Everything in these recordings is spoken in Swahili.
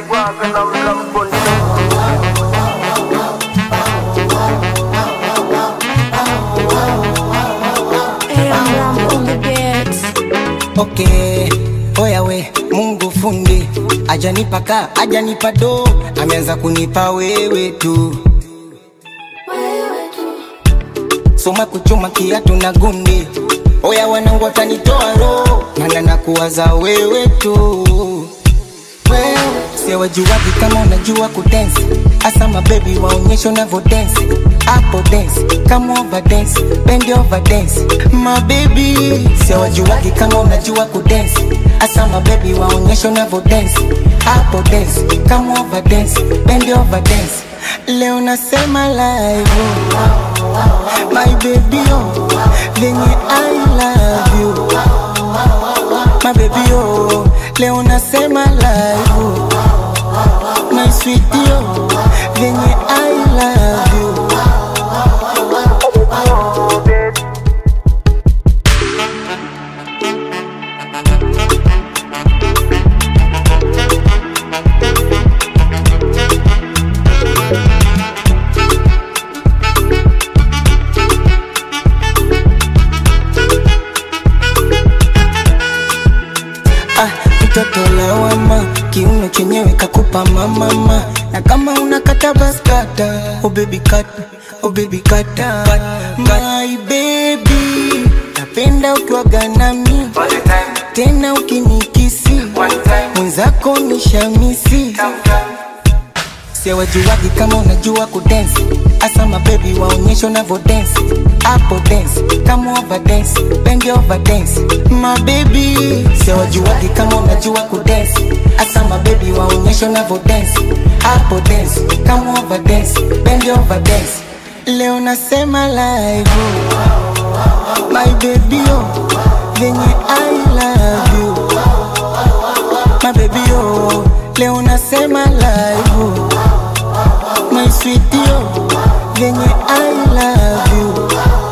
Iguaca na mlamboni Hey, I'm Ram on the beats. Okay, oya we, Mungu fundi ajanipa ka ajanipa do, ameanza kunipa wewe tu. Soma kuchuma kiatu na gundi, oya wanangu watanitoa roho, mana nakuwaza wewe tu. Wewe siwajuwaji kama unajua kudensi, asa mabebi waonyeshe unavyo densi hapo dance kama over dance bend over dance my baby siwajuwaji kama unajua kudensi asa mabebi waonyeshe unavyo dance hapo dance kama over dance bend over dance leo nasema live oh. my baby oh venye I love you my baby oh leo nasema live oh. my sweetie oh venye I love you ah, mtoto lawama, kiuno chenyewe kakupa mamama, na kama unakata baskata, oh baby kata, oh baby kata, my baby, napenda ukiwaga nami tena ukinikisi mwenzako ni shamisi siwajuwagi kama unajua kudensi asa mabebi waonyeshe unavyo densi hapo dance kama over dance bend over dance mabebi siwajuwagi kama unajua kudensi asa mabebi waonyeshe unavyo densi hapo dance kama over dance bend over dance leo nasema live oh. my baby oh venye I love you my baby oh leo nasema live oh my sweetie oh venye I love you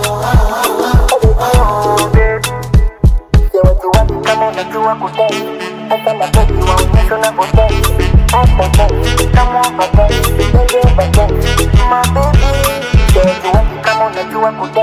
Siwajuwagi kama unajua kudensi hata mabebi waonyeshe unavyodensi hapo dance kama overdance bend over dance my baby Siwajuwagi kama unajua kudensi